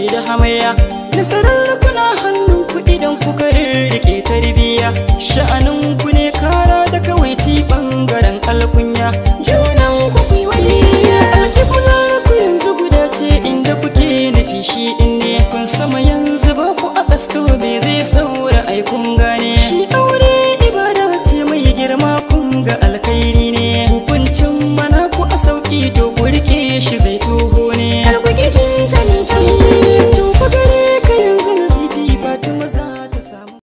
bai da hamayya nasarar kuna hannun ku idan kuka rike tarbiya sha'anin ku ne kara da kawai ci bangaren alkunya junan ku ku yi waliya alkiblar ku yanzu guda ce inda kuke nufi shi din ne kun sama yanzu ba ku a kasko bai zai saura ai kun gane shi aure ibada ce mai girma kun ga alkhairi ne hukuncin mana ku a sauki to ku rike shi zai